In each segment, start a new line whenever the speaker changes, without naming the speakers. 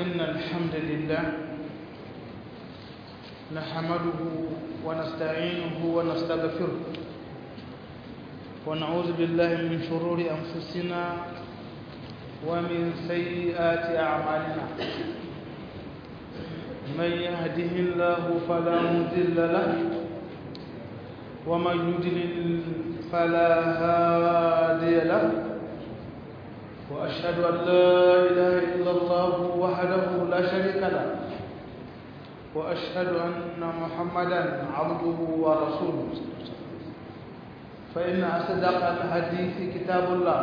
إن الحمد لله نحمده ونستعينه ونستغفره ونعوذ بالله من شرور أنفسنا ومن سيئات أعمالنا من يهده الله فلا مضل له ومن يضلل فلا هادي له وأشهد أن لا إله إلا الله وحده لا شريك له وأشهد أن محمدا عبده ورسوله فإن أصدق الحديث كتاب الله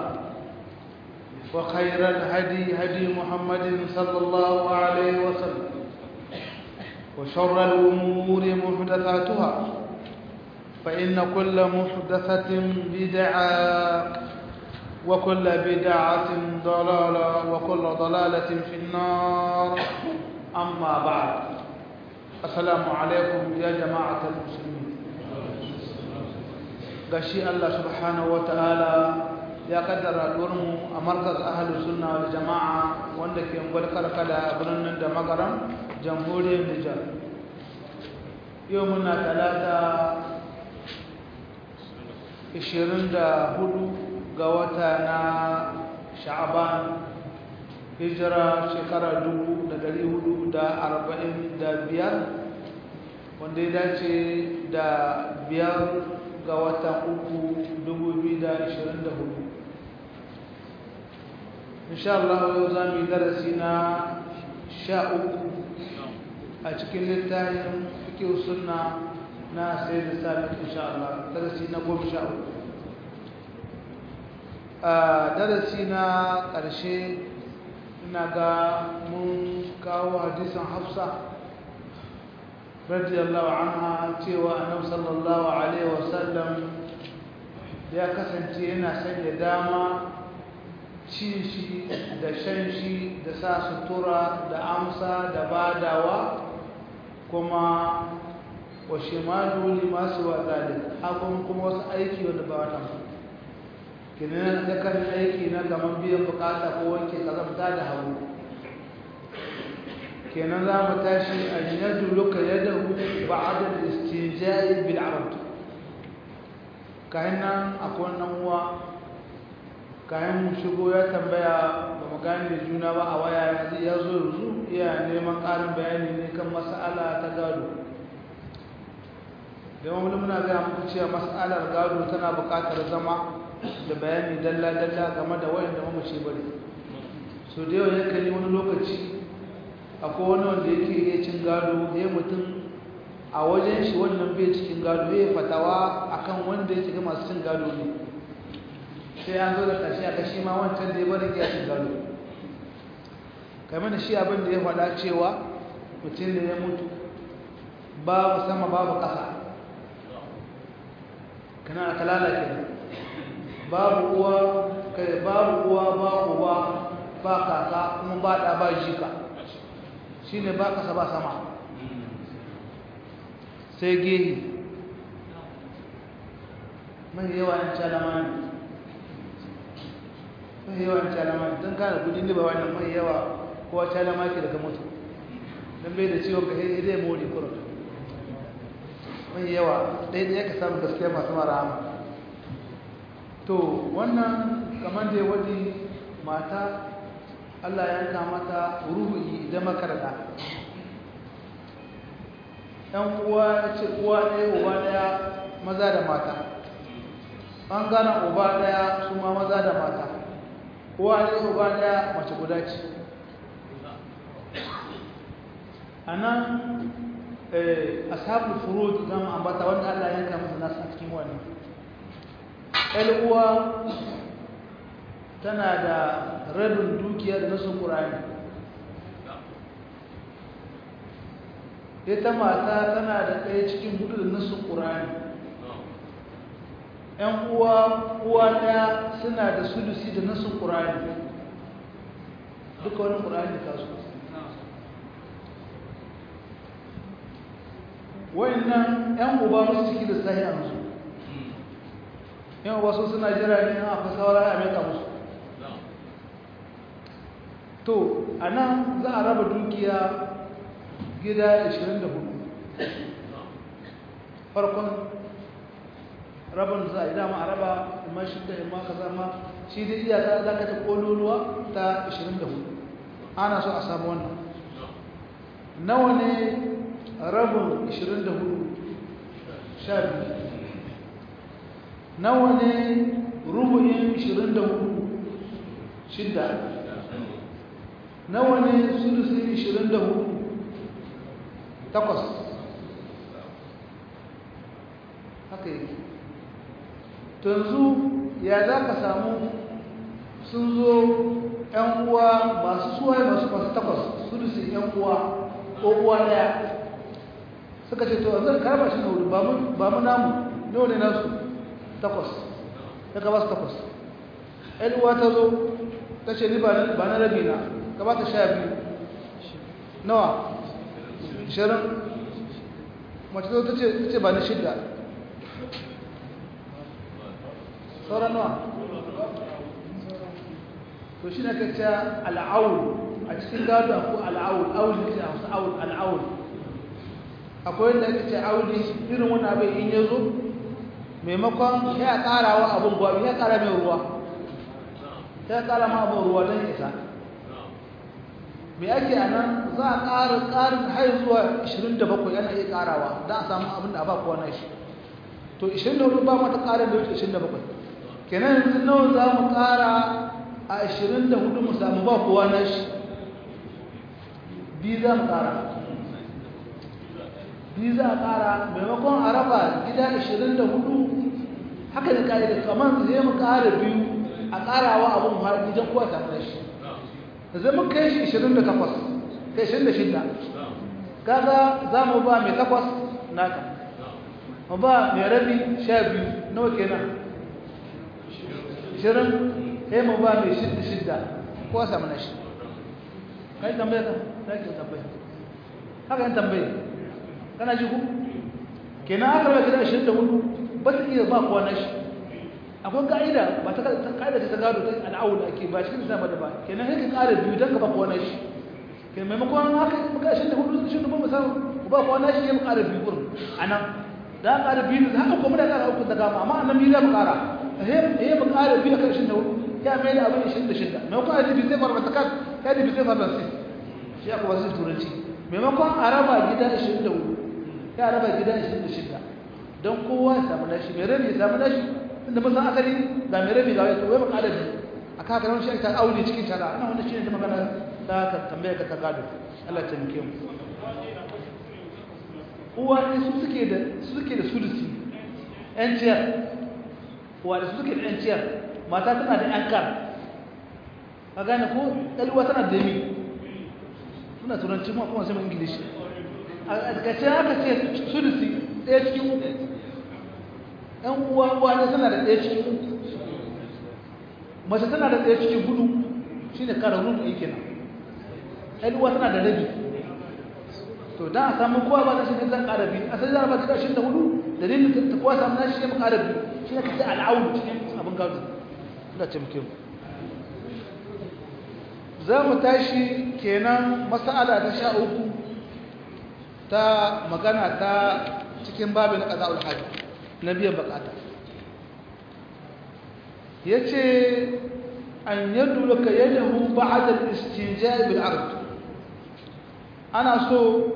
وخير الهدي هدي محمد صلى الله عليه وسلم وشر الأمور محدثاتها فإن كل محدثة بدعة وكل بدعة ضلالة وكل ضلالة في النار أما بعد السلام عليكم يا جماعة المسلمين gashi Allah subhanahu wataala ya kaddara mu a markaz ahlus sunna wal jamaa wanda ke ungwar karkada a birnin da magaram jamhuriyar Nijar yau muna talata 24 ga wata na sha'aban hijira shekara 445 wanda ya dace da biyar ga watan uku 2024 insha Allah yau za mu yi darasi na sha uku a cikin littafin fikir sunna na sai da sami insha Allah darasi na goma sha uku a darasi na ƙarshe ina ga mun kawo hadisan hafsa radiyallahu anha cewa annabi sallallahu alaihi wasallam ya kasance yana sanya dama cin shi da shan shi da sa sutura da amsa da badawa kuma wa shimalu limasu wa zalik hakan kuma wasu aiki wanda ba wannan kenan da kan aiki na gaman biyan bukata ko wanke kazamta da hagu kenan za mu tashi a yadda luka yadda ba'ada da istijai bil arab kayan nan akwai wannan uwa kayan mu shigo ya tambaya ba mu gane juna ba a waya ya zo yanzu iya neman ƙarin bayani ne kan mas'ala ta gado da wani muna gaya muku cewa mas'alar gado tana buƙatar zama da bayani dalla-dalla game da wayanda mamace bane so da yau ya kalli wani lokaci akwai wani wanda yake iya cin gado ya mutum a wajen shi wannan bai cikin gado ya fatawa akan wanda ya shiga masu cin gado ne sai an zo da ƙarshe a kashi ma wancan da ya bari ya cin gado kamar da shi abin da ya faɗa cewa mutum da ya mutu babu sama babu ƙasa kana kalala kenan babu uwa kai babu uwa ba uba ba kaka kuma ba da ba jika shine ba kasa ba sama sai gehi mai yawa yan calama ne mai yawa yan calama ne don kana kudi ne ba wannan mai yawa kowa calama ke daga mutu don bai da ciwon ka zai mori kurin mai yawa ɗaya ka samu gaskiya masu marama to wannan kamar da ya wadi mata Allah ya yanka mata ruhi idan makarada ɗan uwa ya ce uwa ɗaya uba ɗaya maza da mata ɓangaren uba ɗaya su ma maza da mata uwa ɗaya uba ɗaya mace guda ce a nan ashabul furud zama ambata wanda Allah ya yanka musu nasu a cikin wannan uwa tana da rabin dukiya da nasu ƙurani ita mata tana da ɗaya cikin hudu da nasu ƙurani ‘yan uwa uwa ɗaya suna da sulusi da nasu ƙurani duka wani ƙurani kasu wayannan ‘yan uba musu ciki da sahi a musu ‘yan uba su suna jira ne a fasawar a meka musu to a nan za a raba dukiya gida 24 farkon rabin za a yi dama a raba imma shi da imma ka zama shi da iyaka za ka ta kololuwa ta 24 ana so a samu wannan nawa ne rabin 24 sha biyu nawa ne rubu'in 24 shidda nawa ne sulusin 24 takwas haka yake yanzu ya za ka samu sun zo ‘yan uwa masu suwaye masu masu takwas sulusin ‘yan uwa ko uwa daya suka ce to zan karba shi na wuri ba mu namu nawa ne nasu takwas ya ka ba su takwas ‘yan uwa ta zo ta ce ni ba na rabi na ka ba ta sha biyu nawa shirin mace zo ta ce ba na shidda sauran nawa to shi na kacce al'awul a cikin gado akwai al'awul awul ne ce a wasu awul al'awul akwai yadda ake ce auli irin wani abin in ya zo maimakon ya ƙara wa abin gwabi ya ƙara mai ruwa ya ƙara ma abin ruwa don isa me ake a nan za a ƙara ƙarin har zuwa 27 yana iya ƙarawa don a samu abin da a ba kowa na shi to 24 ba mata ƙarin da wuce 27 kenan yanzu nawa za mu ƙara a 24 mu samu ba kowa na shi biyu za mu ƙara biyu za a ƙara maimakon a raba gida 24 haka da ƙa'ida kamar zai mu ƙara biyu a ƙarawa abin har gidan kowa samu na shi zai mu kai shi 28 kai 26 kaga za mu ba mai takwas naka mu ba mai rabi 12 nawa kenan shirin sai mu ba mai shidda shidda ko samu na shi kai tambaye ka za ki tambaye haka yin tambaye kana ji ku kenan aka raba gida ashirin da hudu ba ta iya ba kowa na shi akwai ka'ida ba ta ka'ida ta gado ta al'awul ake ba cikin zama da ba kenan sai ka ƙara biyu don ka ba kowa na shi kenan maimakon haka muka ashirin da hudu ashirin da ba mu samu ku ba kowa na shi ya mu ƙara biyu kurin a nan da aka ƙara biyu haka kuma da ƙara uku da gama amma a nan biyu za mu ƙara هي بقال بيها كل شيء يا ميل أبني شدة شدة ما يكون هذه بيزيد مرة تكاد هذه بيزيد مرة نسيت شيء أكو وزير تورنتي ما يكون عربة جدا شدة يا عربة جدا شدة شدة don kowa ya samu nashi mai rabi ya samu nashi inda mun san asali ga mai rabi ga wai ba kada bi a ka karan shi ta aure cikin shara ina wannan shine da magana da ka tambaya ka ta gado Allah ta mike mu uwa ne su suke da su suke da sulusi yan ciyar wanda suke da yanciyar mata tana da yankar a gane ko ɗalwa tana da yami suna turanci ma kuma sai ingilishi a kace haka ce sulusi ɗaya cikin uku ɗan uwa uwa ne tana da ɗaya cikin uku mace tana da ɗaya cikin hudu shi ne kara rudu yake nan ɗalwa tana da rabi to don a samu kowa ba ta shi ne zan ƙara biyu a sai zara ba ta shi da hudu dalilin ta kowa samu na shi ne mu ƙara biyu shi ne ka ce al'aunu cikin abin gado suna ce muke za mu tashi kenan masala ta sha uku ta magana ta cikin babu na ƙaza'ul hajji na biyan bukata ya ce an yadda laka yadahu ba'adar istinja bil ard ana so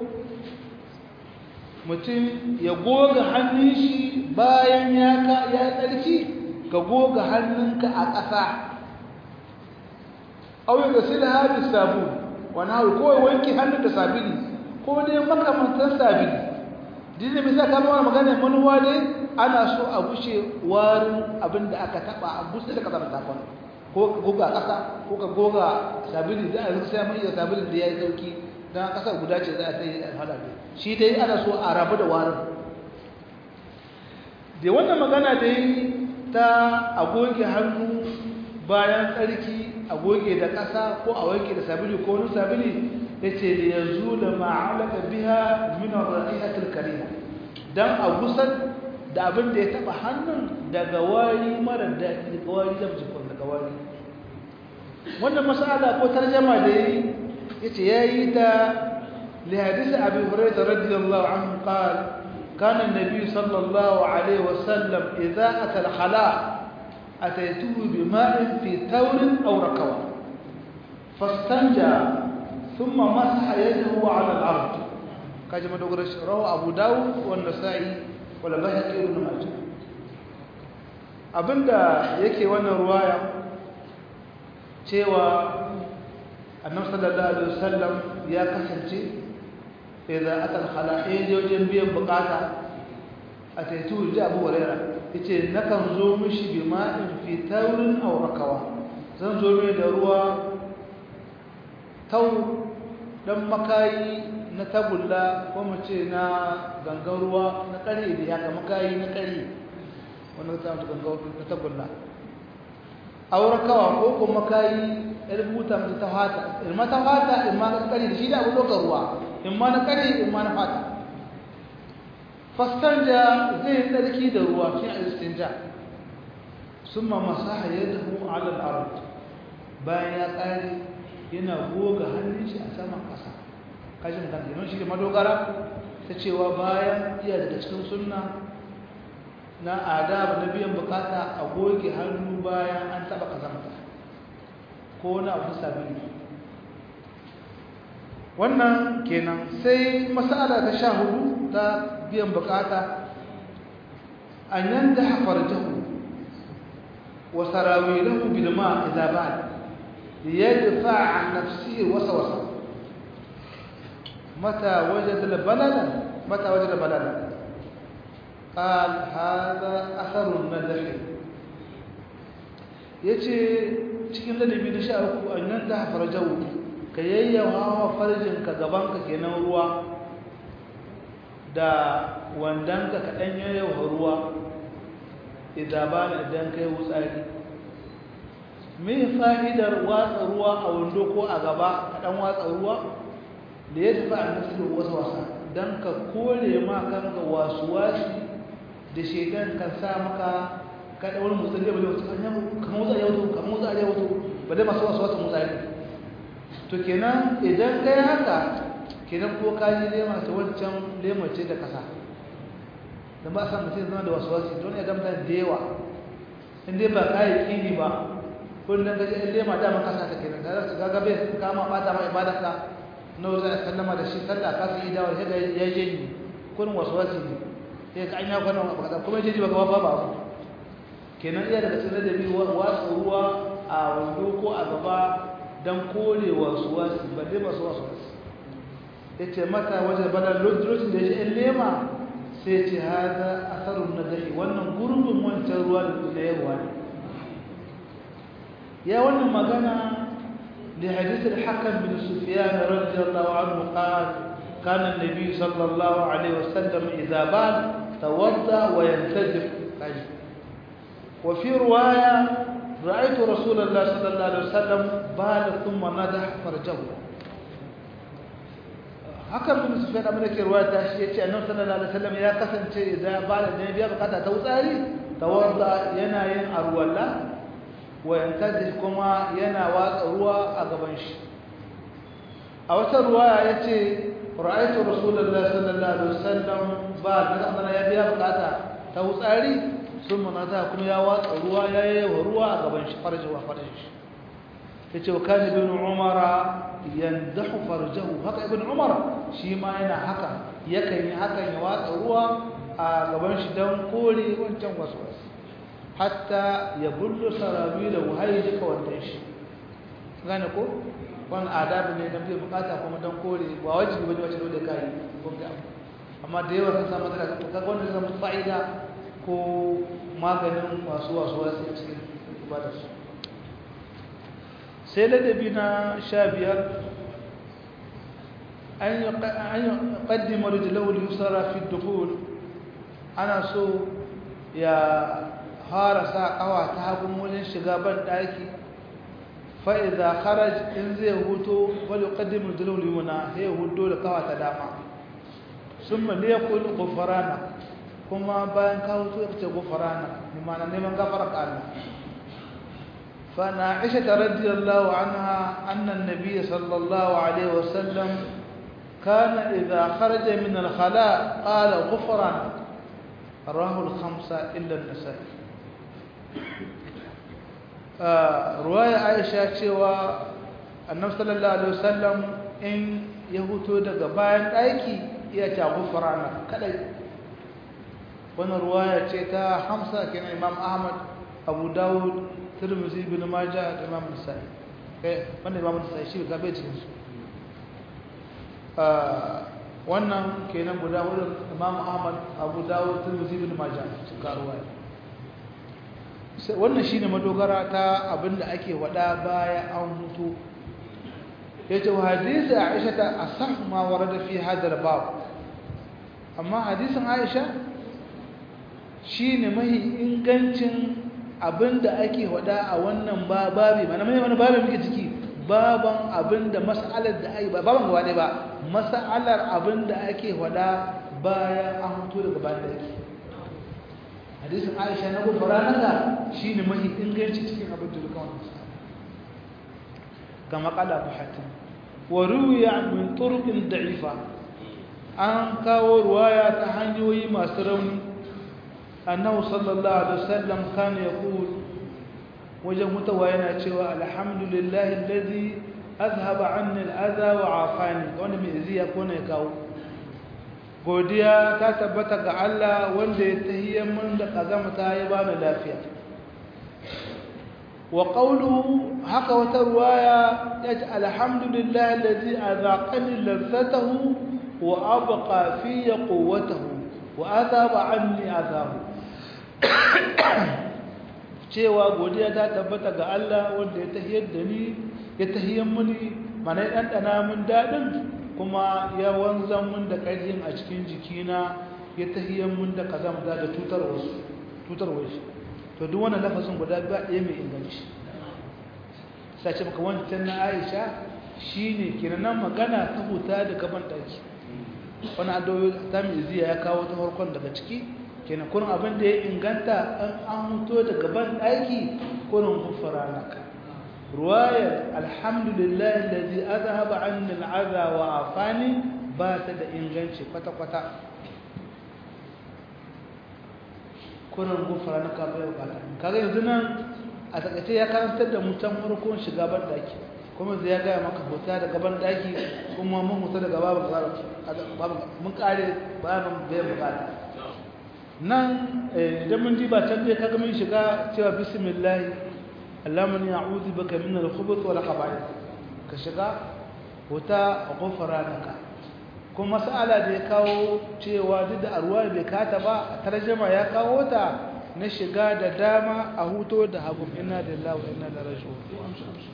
mutum ya goga hannun shi bayan ya tsarki ka goga hannunka a ƙasa auyi da sai da haɗu sabu wani hau kowai wanki hannun da sabili ko dai makamantar sabili dini bisa kama wani magana manuwa dai ana so a bushe warin abin da aka taɓa a bushe da ƙasar takon ko ka goga ƙasa ko ka goga sabili da a zai sai mai iya sabilin da ya yi sauki don ƙasar guda ce za a ta yi alhala shi dai ana so a rabu da warin da wannan magana da yi ta agoge hannu bayan tsarki agoge da ƙasa ko a wanke da sabili ko wani sabili ya ce da ya zo da ma'alaka biya minar ra'ihatul karina don a gusar da abin da ya taɓa hannun daga wari mara daɗi daga wari da jikon daga wari wannan mas'ala ko tarjama da yi yace yayi ta li hadisi abi hurairah radiyallahu anhu qala كان النبي صلى الله عليه وسلم إذا أتى الخلاء أتيته بماء في ثور أو ركوة فاستنجى ثم مسح يده على الأرض كما تقول رواه أبو داود والنسائي ولا بهقي ابن ماجه abinda yake wannan ruwaya cewa annabi sallallahu alaihi wasallam ya kasance idza ata al-khala wajen biyan bukata ataitu ji Abu Hurairah yace nakan zo mishi bi ma'in fi taurin aw rakawa zan zo mai da ruwa tau dan makayi na tagulla ko mu ce na gangan ruwa na kare da ya kama makayi na kare wannan ta mutu gangan na tagulla aw rakawa ko kuma makayi rubuta mutu ta fata ilma ta fata ilma ta kare da shi da abu dokar ruwa imma na kare imma na fata fastanja zai tsarki da ruwa shi a istinja summa masaha yadahu ala al-ard bayan ya kare yana goga hannun shi a saman kasa kashin kan yana shi da madogara ta cewa bayan iya daga cikin sunna na adab na biyan bukata a goge hannu bayan an taba kazanta ko na abu sabili wannan kenan sai masala ta sha hudu ta biyan bukata an yanda hafar jahu wa sarawilahu bil ma idza ba'd yadfa an nafsihi wasa wasa mata wajada al balala mata wajada balala قال هذا اثر الندح yace cikin ladabi na sha uku an yanda hafar jahu ka yayyawa wa farjinka gabanka kenan ruwa da wandanka ka ɗan yayyawa ruwa idan ba na idan kai wutsari me fa'idar watsa ruwa a wando ko a gaba ka ɗan watsa ruwa da ya tafi a nasu wasu wasa don ka kore ma kanka wasu wasi da shaidan kan sa maka ka ɗan wani mutsari ba da wasu kan motsa ya wato kan motsa ya wato ba dai masu wasu wasu mutsari to kenan idan kai haka kenan ko ka yi lema ta wancan lema ce da kasa da ba san mutum zama da wasu wasu don ya gamta da yawa in dai ba ka yi kini ba kullum ka ji in lema dama kasa ta kenan da su gaga bai kama bata ma ibadar ka na wuza a sallama da shi sallah ka su yi dawar ya ya je ni kullum wasu wasu ne ya ka an ya kwana ba kaza kuma ya je ba gaba ba ba kenan iya daga cikin ladabi wasu ruwa a wando ko a gaba don kore wasu wasu ba dai masu wasu wasu ya ce mata wajen bada lokacin da ya ce in lema sai ce haza asarun na dahi wannan gurbin wancan ruwa da yawa ne ya wannan magana da hadisar hakan bin sufiyan radiyallahu anhu qal kana an-nabi sallallahu alaihi wasallam idza bal tawadda wa yantajib wa fi riwaya رأيت رسول الله صلى الله عليه وسلم بال ثم نضح فرجه hakan bin sufyan abin da ke ruwa ta shi yace annabi sallallahu alaihi wasallam ya kasance idan bala da biya bukata ta wutsari tawadda yana yin arwalla wa yantaji kuma yana watsa ruwa a gaban shi a wata ruwaya yace ra'aytu rasulullahi sallallahu alaihi wasallam ba da ya biya bukata ta wutsari sun manata kuma ya watsa ruwa ya yi wa ruwa a gaban shi farjewa farjin shi ya ce wa kan ibn umara yandahu farjahu haka ibn umar shi ma yana haka yakan yi hakan ya watsa ruwa a gaban shi don kore wancan wasu wasu hatta ya bullo sarabi da wahayi duka wannan shi gane ko wani adabi ne don bai bukata kuma don kore ba wajibi bane wacce dole kai ko ga amma da yawa sun samu matsala to kaga wannan zama fa'ida ko maganin masu wasu wasu cikin ibadarsu sai ladabi na sha biyar an yi ƙaddima rijilawar yusara fi dukul ana so ya fara sa ƙawa ta hagun wajen shiga ban ɗaki fa'iza haraj in zai huto wani ƙaddima rijilawar yuna ya hudo da ƙawa ta dama sun maliyakul ƙofarana kuma bayan kawo su ce gofarana mana neman gafara ka Allah فأن عائشة رضي الله عنها أن النبي صلى الله عليه وسلم كان إذا خرج من الخلاء قال غفرانك رواه الخمسة إلا النسائي آه رواية عائشة شوى النبي صلى الله عليه وسلم إن يهوتو daga bayan aiki iya ta gufrana kadai wannan ruwaya ce ta Hamsa kenan Imam Ahmad Abu Dawud Tirmidhi ibn Majah da Imam Nasa'i eh wannan Imam Nasa'i shi ga bai cikin su wannan kenan guda wurin Imam Ahmad Abu Dawud Tirmidhi ibn Majah suka ruwaya wannan shine madogara ta abinda ake wada baya an hutu yace hadisi Aisha ta asah ma warada fi hadal bab amma hadisin Aisha shine mahi ingancin abinda ake wada a wannan babi mana mai wani babi muke ciki baban abinda mas'alar da ai baban gaba ba mas'alar abinda ake wada bayan an hutu daga bayan daki hadisin Aisha na gufara naka shine mahi inganci cikin abin da duka wannan kama qala Hatim wa ruwiya min turuqin da'ifa an kawo ruwaya ta hanyoyi masu rauni annahu sallallahu alaihi wasallam kana yaqul wajen mutawa yana cewa alhamdulillahi alladhi azhaba anni al'adha wa afani wanda mai ziya ko ne kawo godiya ta tabbata ga Allah wanda ya tahiyar mun da kazamta ya bani lafiya wa qawluhu haka wata ruwaya yace alhamdulillahi alladhi azaqani lazzatahu wa abqa fi quwwatahu wa azaba anni azabu cewa godiya ta tabbata ga Allah wanda ya tahiyar da ni ya tahiyar muni mana ya dandana mun dadin kuma ya wanzan mun da ƙarfin a cikin jikina ya tahiyar mun da kazamta da tutar wasu tutar wasu to duk wannan lafazin guda ba ɗaya mai inganci sai ce maka wancan na Aisha shine kiranan magana ta huta da gaban daki wani adoyi ta mai ziya ya kawo ta farkon daga ciki kenan kurin abin da ya inganta an an huto da gaban daki kurin gufara naka ruwayar alhamdulillah allazi azhaba anni al'adha wa afani ba ta da inganci kwata kwata kurin gufara naka bai bukata kaga yanzu nan a takaice ya karantar da mutan farkon shiga ban daki kuma zai ya gaya maka huta da gaban daki kuma mun huta daga babu mun kare bayanin bai bukata nan idan mun ji ba can dai kaga mun shiga cewa bismillah Allahumma a'udhu baka min al-khubuth wal khaba'ith ka shiga huta ghufranaka kuma mas'ala da ya kawo cewa duk da arwa bai kata ba tarjuma ya kawo ta na shiga da dama a huto da hagu inna lillahi wa inna ilaihi raji'un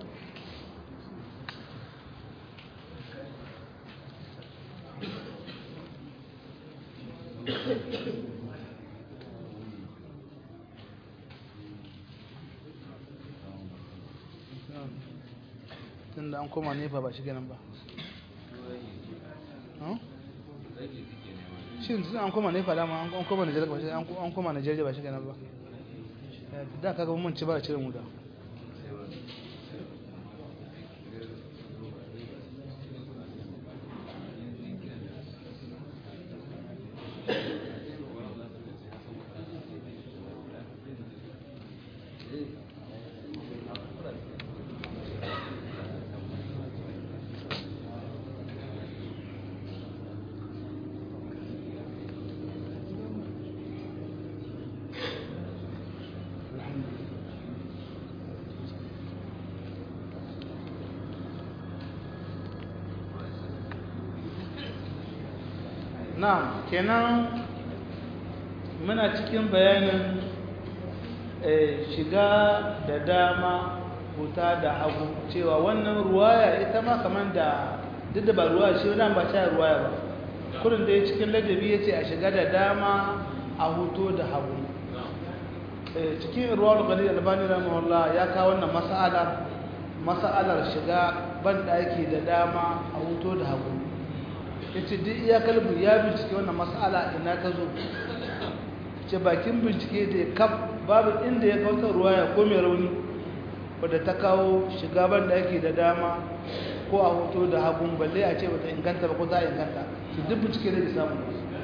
tun da an koma nefa ba shi ganin ba shi tun an koma nefa dama an koma nigeria ba shi an koma nigeria ba shi ganin ba da kaga mun ci ba a cire mu da na kenan muna cikin bayanin shiga da dama huta da hagu cewa wannan ruwaya ita ma kamar da duk da ba ruwaya shi wadanda ba ta ruwaya ba kudin da ya cikin ladabi ya ce a shiga da dama a huto da hagu cikin ruwar gani albani rahimahullah ya kawo wannan mas'alar mas'alar shiga ban daki da dama a huto da hagu yace duk iya kalbu ya bincike wannan mas'ala ina ta zo ce bakin bincike da kaf babu inda ya kawo ruwaya ko mai rauni wadda ta kawo shiga ban da yake da dama ko a hoto da hagun balle a ce bata inganta ba ko za a inganta su duk bincike da samu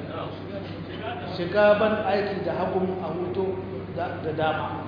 shiga ban aiki da hagun a hoto da dama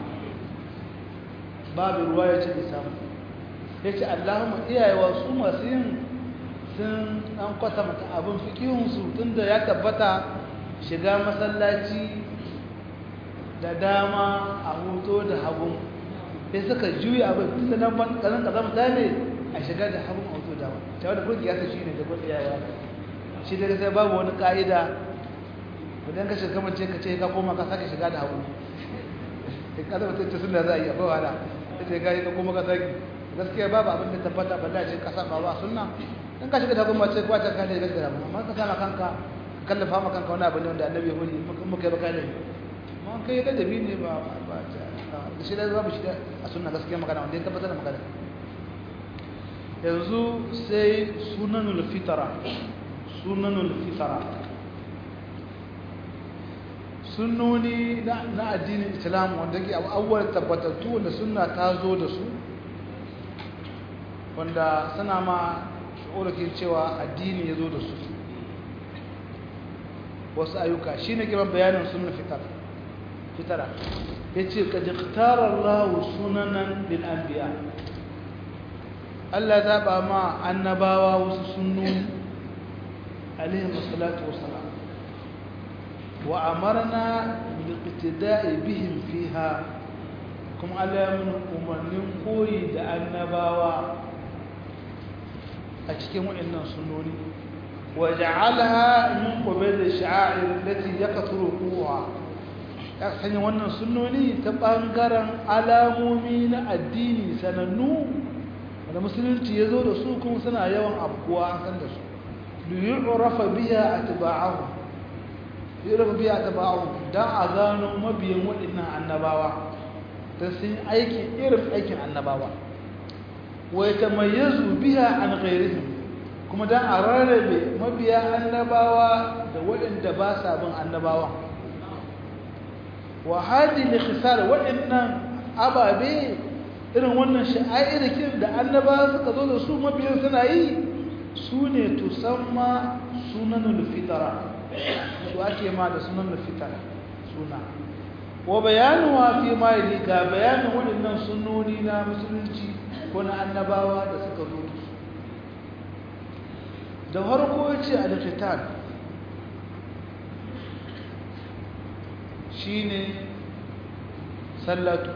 babu ruwa ya ce da samu ya ce allahumma iyayewa su masu yin sun an kwata mata abin fikihunsu tun da ya tabbata shiga masallaci da dama a hoto da hagun sai suka juya abin tun da nan ban kazan kazan mutane a shiga da hagun a hoto da hagun cewa da kurki ya shi ne da kurki ya yawa shi da sai babu wani ka'ida idan ka shiga mace ka ce ka koma ka sake shiga da hagun in ka zama tace sunna za a yi akwai wahala ta ce ka yi ka koma ka sake gaskiya babu abin da tabbata balla ce ka saba ba sunna in ka shiga da hagun mace kwace ka ne gaskiya amma ka sama kanka kallafa ma kanka wani abu ne wanda annabi ya hudi muka yi baka ne amma kai ladabi ne ba ba da shi da babu shi da a sunna gaskiya magana wanda ya tabbatar da magana yanzu sai sunanul fitara sunanul fitara sunnoni na addinin islam wanda ke abubuwar tabbatattu wanda sunna ta zo da su wanda suna ma shi'urakin cewa addini ya zo da su wasu ayyuka shi ne kiran bayanin sunan fitara fitara ya ce ka jiktarar lahu sunanan bil anbiya Allah zaɓa ma annabawa wasu sunnoni alaihi masalatu wasalam wa amarna bil iqtida'i bihim fiha kuma Allah ya mun umarnin koyi da annabawa a cikin waɗannan sunnoni wa ja'alaha min qabil ash-sha'air allati yaqturu quwa ya sanya wannan sunnoni ta bangaren alamomi na addini sanannu da musulunci ya zo da su kuma suna yawan afkuwa an san da su liyu'rafa biha atba'ahu yurafa biha atba'ahu dan a gano mabiyan waɗannan annabawa ta sun aiki irin aikin annabawa wa yatamayyazu biha an ghayrihim kuma dan a rarrabe mabiya annabawa da waɗanda ba sa bin annabawa wa hadi likhisar waɗannan ababe irin wannan sha'airikin da annabawa suka zo da su mabiyan suna yi su ne tusamma sunanul fitara su ake ma da sunanul fitara suna wa bayanuwa fi ma yi ga bayanin waɗannan sunoni na musulunci ko na annabawa da suka zo da su da farko ya ce al-fitan shi ne sallatu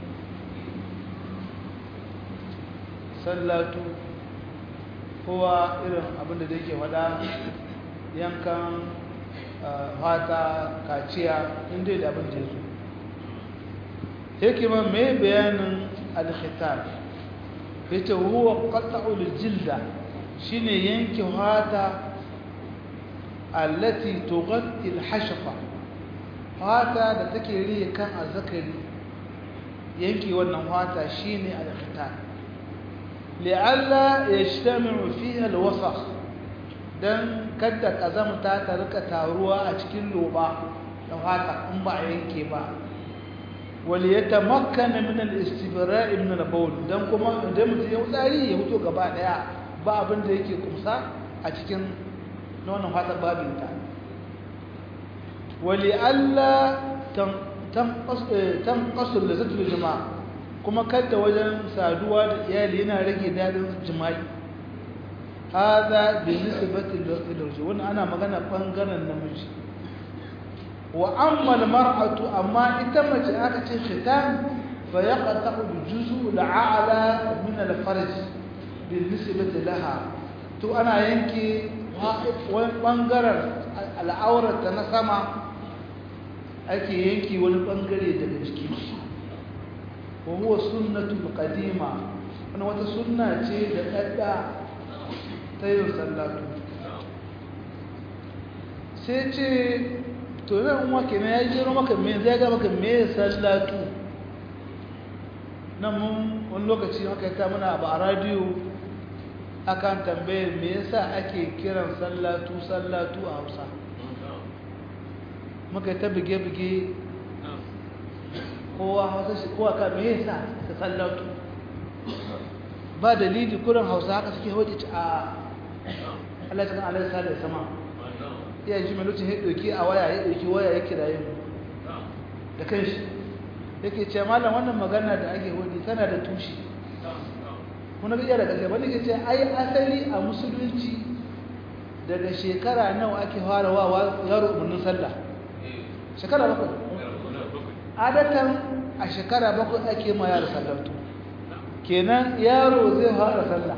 sallatu kowa irin abinda da yake faɗa yankan fata kaciya inda da abin da ya zo yake ma mai bayanin al-khitan yace huwa qat'ul jilda shine yanke fata allati tughatti al-hashfa fata da take riye kan azzakari yanke wannan fata shine al-khitan li'alla yajtami'u fiha al-wasakh dan kada kazamta ta rika taruwa a cikin loba da fata in ba a yanke ba wali yatamakkana min al-istibra' min al-bawl dan kuma idan mutum ya tsari ya fito gaba daya ba abin da yake kumsa a cikin nonon fatar babinta wali alla tanqasu lazzatul jama'a kuma kada wajen saduwa da iyali yana rage dadin jima'i hada bi nisbati lil wannan ana magana bangaren namiji wa amma al-mar'atu amma ita mace aka ce khitan fa yaqta'u bi juz'u al-a'la min al-farj بالنسبة لها تو أنا ينكي وانقرر العورة تنسمع أكي ينكي والبنقري دلجكيش وهو سنة القديمة أنا wata sunna ce da ɗaɗɗa ta yin sallatu sai ce to nan wake na ya jero maka me zai ga maka me sallatu nan mun wani lokaci maka ta muna ba a radiyo akan tambaye me yasa ake kiran sallatu sallatu a Hausa muka ta bige-bige kowa hausa shi kowa ka me yasa ka sallatu ba dalili kurin hausa haka suke hoji a Allah ta kan Allah sa da sama iya ji mai lokacin ya ɗauki a waya ya ɗauki waya ya kiraye mu da kanshi yake ce malam wannan magana da ake hoji tana da tushe kuna iya da gaske wani ke ce ai asali a musulunci daga shekara nawa ake fara wa yaro umarnin sallah shekara bakwai adatan a shekara bakwai ake ma yaro sallatu kenan yaro zai fara sallah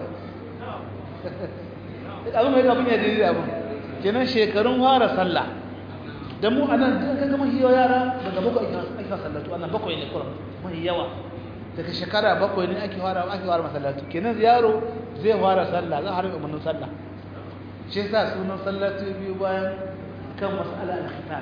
abin mai abin ya jiri abin kenan shekarun fara sallah da mu anan ka gama hiyo yara daga bakwai ake sallatu anan bakwai ne kuran mai yawa daga shekara bakwai ne ake fara ake fara masallatu kenan yaro zai fara sallah za a harbe umarnin sallah shi yasa sunan sallatu biyu bayan kan mas'ala al-khitan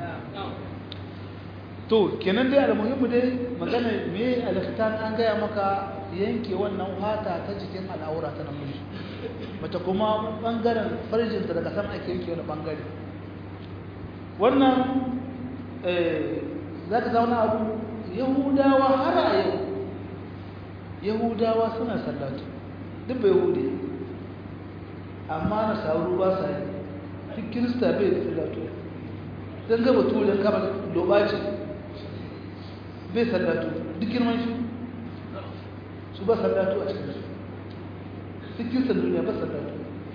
to kenan dai almuhimmu dai magana me al-khitan an gaya maka yanke wannan fata ta jikin al'aura ta namiji mata kuma bangaren farjinta daga sama ake yanke wani bangare wannan eh zaka zauna abu yahudawa har a yau yahudawa suna sallatu duk bai hude amma na sauru ba sa yi duk kirista bai da sallatu don gaba tulin kama lobaci bai sallatu duk girman shi su ba sallatu a cikin su duk kiristan duniya ba sallatu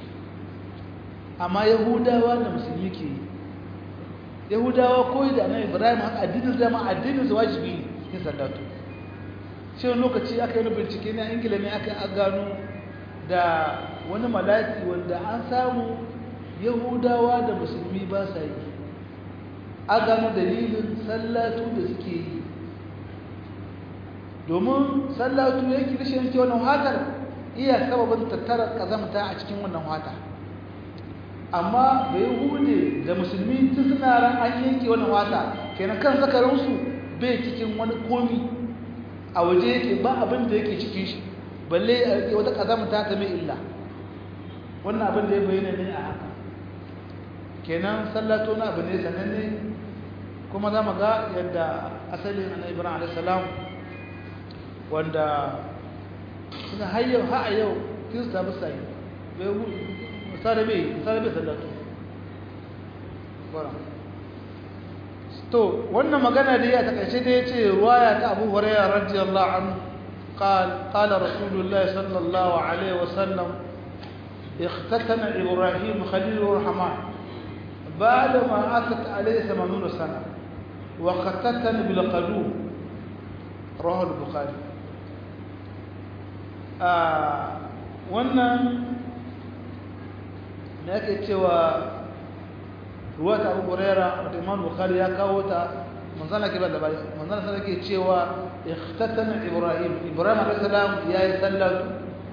amma yahudawa da musulmi ke yi yahudawa koyi da annabi ibrahim haka addinin zama addinin su wajibi ne sallatu shi lokaci aka yi bincike na ingila ne aka gano da wani malaki wanda an samu yahudawa da musulmi ba sa yi a gano dalilin sallatu da suke yi domin sallatu yake rashin yanke wannan hatar iya sababin tattara kazamta a cikin wannan hata amma da yahude da musulmi tun suna ran an yanke wannan wata kenan kan zakaransu bai cikin wani komi a waje yake ba abin da yake cikin shi balle a rike wata kazamta ta mai illa wannan abin da ya bayyana ne a haka kenan sallato na abu ne sananne kuma za mu ga yadda asalin annabi ibrahim alaihi salam wanda suna hayyau ha a yau kirista ba sa yi misali bai misali bai sallatu to wannan magana da ya takaice da ya ce ruwaya ta abu hurairah radiyallahu anhu قال قال رسول الله صلى الله عليه وسلم اختتن إبراهيم خليل الرحمن بعدما أتت عليه ثمانون سنة وختتن بالقدوم رواه البخاري آه wannan da yake cewa ruwa ta abu huraira da imam bukhari ya kawo ta manzana ke ba da bai manzana sai yake cewa ikhtatana ibrahim ibrahim alayhi salam ya yi sallatu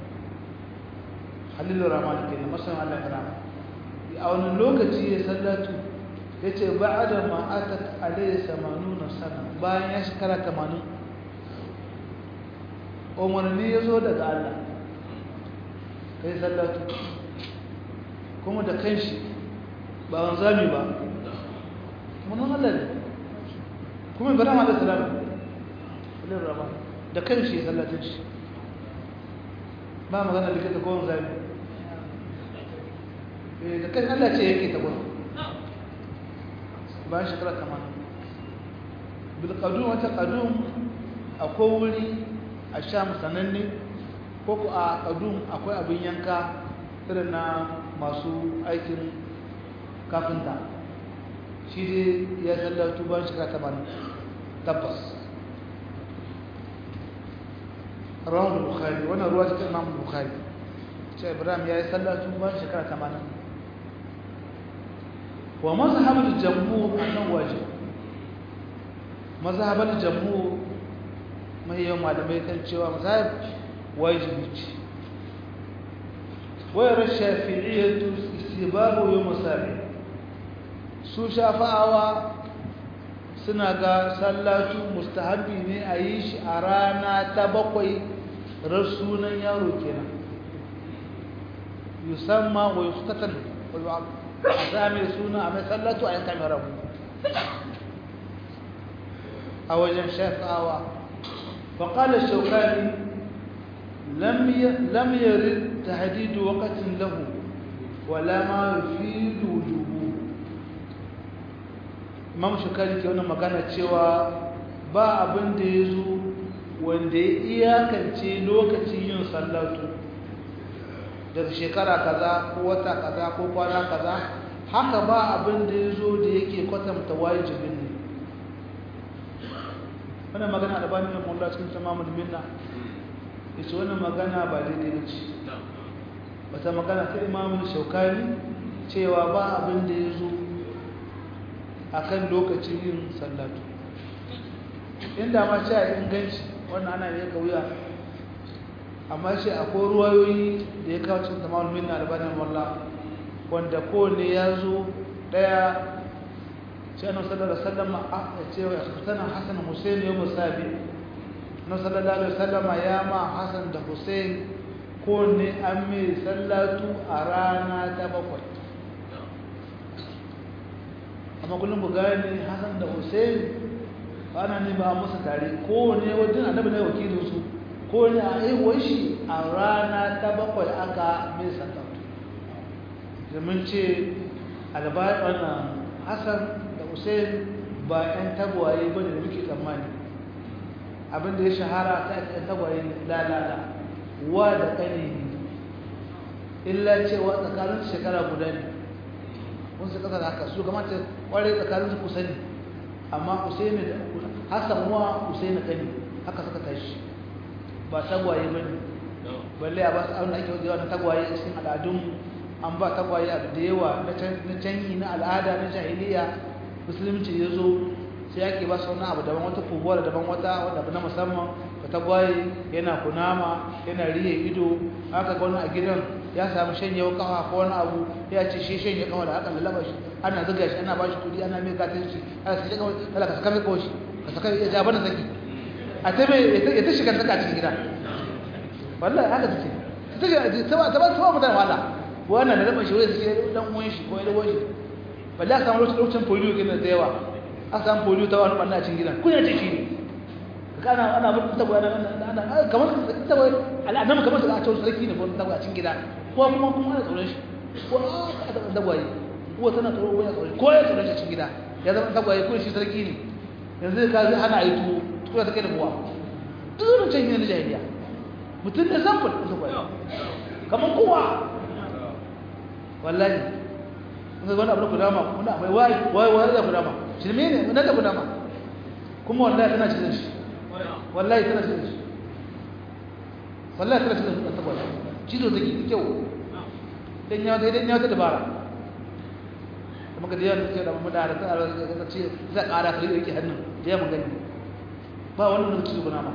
halilu rahman ke na masan Allah karama a wannan lokaci ya sallatu yace ba'da ma atat alayhi 80 sana bayan ya shekara 80 umarni ya zo daga Allah kai sallatu kuma da kanshi ba wanzami ba munan Allah ne kuma ibrahim alayhi salam kullum rama da kanshi ya sallatin shi ba magana likita ko wanzami eh da kan Allah ce yake ta gudu bayan shekara 80 bil qadum wata qadum akwai wuri a sham sananne ko ku a qadum akwai abin yanka irin na masu aikin kafinta shi dai ya sallatu bayan shekara 80 tabbas rawar bukhari wannan ruwa ta imam bukhari ce ibrahim ya yi sallatu bayan shekara 80 wa mazhabul jamhur annan wajib mazhabul jamhur mai yawan malamai kan cewa mazhab wajibi ce wayar shafi'iyyatu istibabu yawm sabi su shafa'awa suna ga sallatu mustahabi ne a yi shi a rana ta bakwai rasunan yaro kenan yusamma wa yuftatan wa a sami suna a mai sallatu a yanka mai rabu a wajen shafawa faƙalar shaukani lam lam yarid tahdid waqtin lahu wala ma yufidu wujubu imam shukari ke wannan magana cewa ba abin da ya zo wanda ya iyakance lokacin yin sallatu daga shekara kaza ko wata kaza ko kwana kaza haka ba abin da ya zo da yake kwatanta wajibin ne wannan magana da bani da mulla cikin tamamul minna yace wannan magana ba daidai ba ce wata magana ta imamul shaukani cewa ba abin da ya zo akan lokacin yin sallatu inda ma ce a inganci wannan ana ne kauya amma shi akwai ruwayoyi da ya kawo cikin tamamul minna albanin wallah wanda kowane ya zo daya shi annabi sallallahu alaihi wasallam a cewa sana hasan husain yau musabi annabi sallallahu alaihi wasallam ya ma hasan da husain kowane an mai sallatu a rana ta bakwai amma kullum ku gane hasan da husain ana ne ba musu tare kowane wajen annabi ne wakilin su kowane a aiwuwar shi a rana ta bakwai aka mai sallatu domin ce albaɗin hassan da hussein ba 'yan tagwaye ba da muke tsammani abinda ya shahara ta 'yan tagwaye lalala wa da ƙane ne illa cewa tsakanin shekara guda ne wani su ƙasar haka su kamata ƙware tsakanin su kusa ne amma hussein da hassan wa hussein da ƙane haka suka tashi ba tagwaye ba ne balle a ba su abin da ake wajewa na tagwaye cikin al'adunmu an ba tagwaye abu da yawa na canyi na al'ada na jahiliya musulunci ya zo sai ake ba su wani abu daban wata fubuwa daban wata wadda abu na musamman ka tagwaye yana kunama yana riye ido haka ga wani a gidan ya samu shanye kawa ko wani abu ya ce shi shanye kawa da haka lalaba shi ana zuga shi ana ba shi kudi ana mai katin shi ana sai kawai kala ka saka mai kawai shi ka saka ya ja bana saki a ta mai ya ta shiga saka cikin gida wallahi haka take ta shiga ta ba ta ba ta mutane wala wannan da raba shi wai sai dan uwan shi ko ya dawo shi balle a samu lokacin polio kenan da yawa a samu polio ta wani banna cikin gidan kun ya ce shi ne kana ana mutu tabo ana ana kamar tabo al'adama kamar a cewa sarki ne ko tabo a cikin gida ko kuma kuma ana tsoron shi ko a ta tagwaye ko tana tsoro ko ya tsoro ko ya tsoro shi cikin gida ya zama tagwaye ko shi sarki ne yanzu ka zai hana yi tuwo tuwo ta kai da buwa duk can yin jahiliya mutum da samfur tagwaye kamar kowa wallahi mun ga wani abu da kudama wani abu wai wai wai da kudama shirme ne mun da kudama kuma wallahi tana cikin shi wallahi tana cikin shi wallahi tana cikin shi tabbata cizo take kyau dan ya dai dan ya ta dabara kuma ga da ke da mu da ta ta ce za ƙara kare yake hannun da ya mun gani ba wannan da cizo kudama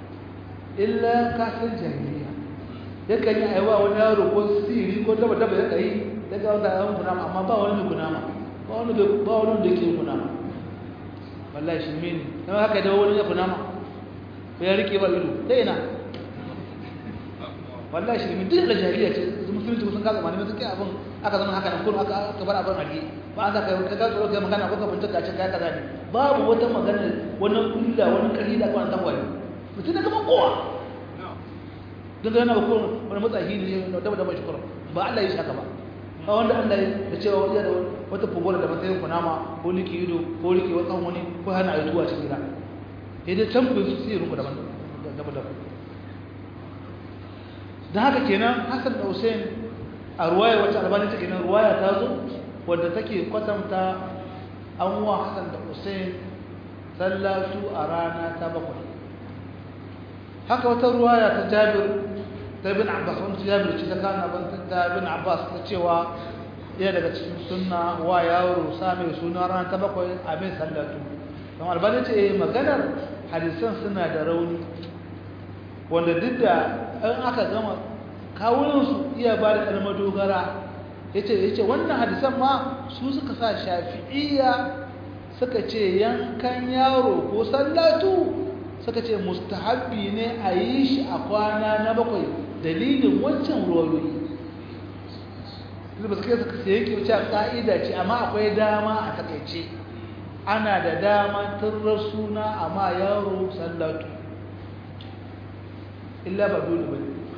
illa kafin jahiliya yakan yi aiwa wani yaro ko siri ko daba daba ya kai daga wata yawan kunama amma ba wani kunama ba wani ba wani da ke kunama wallahi shi mini dan haka da wani ya kunama ko ya rike ba ido ta ina wallahi shi mini duk da jahiliya ce musulunci sun kaga malamai suke abin aka zama haka nan kuma aka aka bar abin hage ba aka kai ka tsoro kai magana ko ka bincika ce kai kaza ne babu wata magana wani kulla wani kari da kwana tangwaye mutum da kaman kowa don ga yana ba kowane wani matsayi ne da daba shi kurum ba Allah ya shaka ba ba wanda Allah da cewa wani da wata fugola da matsayin kunama ko liki ido ko liki wasan wani ko hana a tuwa cikin gida sai dai can ku su sai ruku daban daban daban dan haka kenan Hassan da Hussein a ruwaya wacce albani take nan ruwaya ta zo wadda take kwatanta an wa Hassan da Hussein sallatu a rana ta bakwai haka wata ruwaya ta Jabir ta bin Abbas wanda Jabir ce ta kana ban ta bin Abbas ta cewa ya daga cikin sunna wa yaro same suna ran ta bakwai a mai sallatu don albani ce eh maganar hadisan suna da rauni wanda duk da in aka gama kawunan su iya ba da kalmar dogara yace yace wannan hadisan ma su suka sa shafi'iyya suka ce yankan yaro ko sallatu suka ce mustahabbi ne a yi shi a kwana na bakwai dalilin wancan ruwayoyi ba su kai suka sai yake wuce ƙa'ida ce amma akwai dama a takaice ana da dama turar suna amma yaro sallatu illa ba dole ba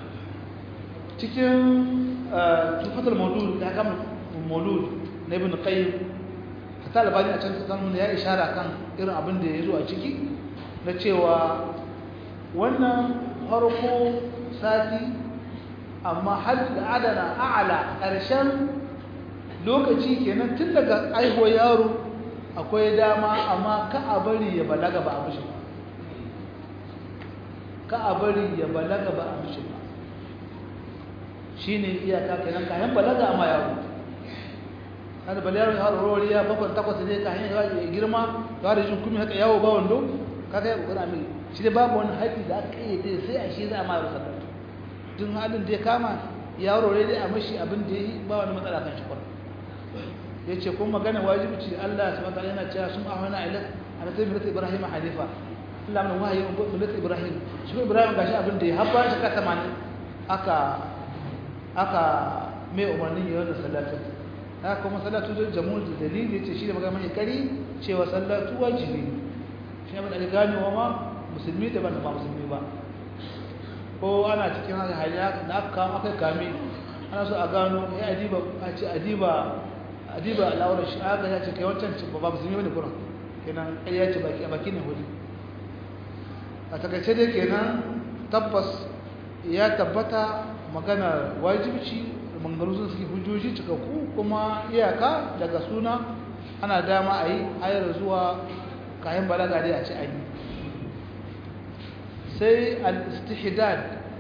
cikin tufatul maulud da haka maulud na ibn qayyim hatta albani a can tsakan ya ishara kan irin abin da ya zo a ciki na cewa wannan farko sati amma har da adana a'ala ƙarshen lokaci kenan tun daga aihuwar yaro akwai dama amma ka a bari ya balaga ba a mishi ba ka a bari ya balaga ba a mishi ba shi ne iyaka kenan kayan balaga amma yaro har balaga ya rori ya bakwai takwas ne kayan ya girma ya da jin kumi haka yawo ba wando kaga ya kokara mai shi dai babu wani haƙi da aka yi dai sai a shi za a ma yaro sallar tun halin da ya kama yaro ne dai a mashi abin da ya yi ba wani matsala kan shi kwarar ya ce kuma magana wajibi ce Allah su mata yana cewa sun ahwana ila a nasarar milata ibrahim halifa Allah mai wahayi wa milata ibrahim shi ko ibrahim gashi abin da ya haɓa shi ka tamanin aka aka mai umarnin yi wannan sallatu haka kuma sallatu da jamu da dalili ce shi da magana mai kari cewa sallatu wajibi ne shi abin da aka gane wa ma musulmi da ban da ba musulmi ba ko ana cikin haka hanya da aka kama aka kame ana so a gano ya adiba a ce adiba adiba al'aurar shi aka ya ce kai wancan ci ba musulmi bane kuran kenan ai ya ce baki a baki ne hudu a takaice dai kenan tabbas ya tabbata magana wajibci mangaru sun suke hujjoji cikakku kuma iyaka daga suna ana dama a yi hayar zuwa kayan balaga dai a ci an yi sai al-istihdad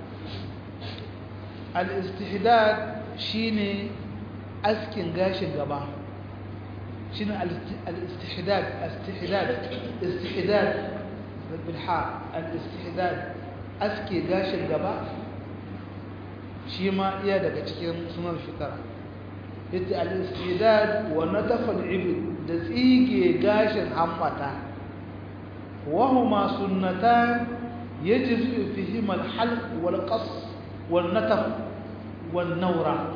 al-istihdad shine askin gashin gaba shine al-istihdad istihdad istihdad bil ha al-istihdad aske gashin gaba shi ma iya daga cikin sunan fitara yace al-istihdad wa nataf al-ibd da tsige gashin hammata wa huma sunnatan yajzi fihima al-halq wal-qas wal-nataf wan-nawra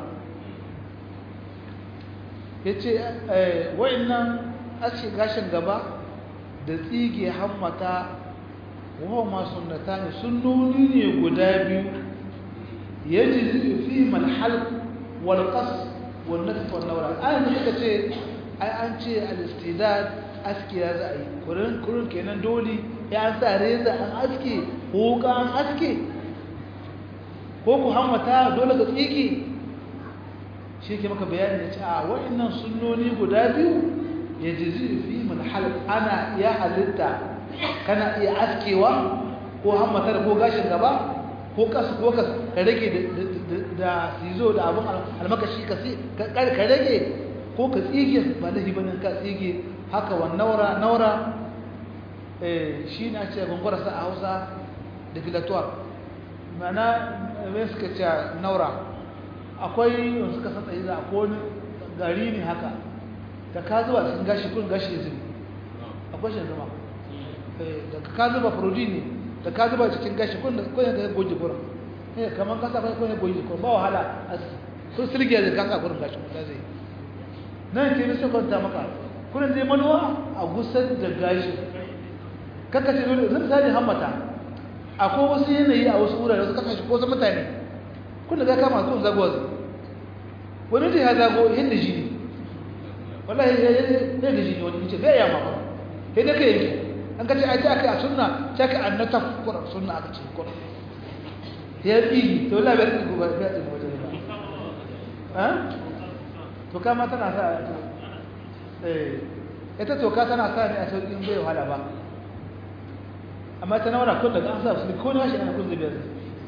ya ce wa'innan aske gashin gaba da tsige hammata wa masu nata ne sunnoni ne guda biyu ya ji fi malhal walƙas wannan tafon naura ayin da suka ce ai an ce alistidad aske ya za a yi kurin kenan dole ya an sa reza an aske ko ka an aske ko ku hammata dole ka tsige shi ke maka bayani da ce a wa'annan sunnoni guda biyu ya jizi fi manhal ana iya halitta kana iya askewa ko hammatar ko gashin gaba ko kasu ko kasu ka rage da sizo da abin almakashi ka rage ko ka tsige ba da hibanin ka tsige haka wa naura naura shi na ce gwangwarasa a hausa da filatuwa mana mai suka ce naura akwai wanda suka san tsaye za a kone gari ne haka da ka zuba cikin gashi kun gashi ya zubi akwai shi zama da ka zuba protein ne da ka zuba cikin gashi kun da ka goji gurin eh kamar kasa kai kun goji gurin ba wahala sun sirge da kasa gurin gashi kun zai nan ke nisan kwanta maka kurin zai manuwa a gusar da gashi kaka ce dole zai misali hammata akwai wasu yanayi a wasu wurare wasu kasashe ko wasu mutane kun da ga kama kun zago zai wani da ya zago yadda shi ne wallahi ya da shi ne wani ce bai yamma ba sai da kai yake an kace ai ta aka a sunna ta ka annata qur'an sunna aka ce qur'an ya yi to wallahi bai ku ba bai ku wajen ba ha to kama tana sa eh ita to ka tana sa ne a sauƙin bai wahala ba amma ta naura kun daga an sa su ko ne shi ana kun zubiya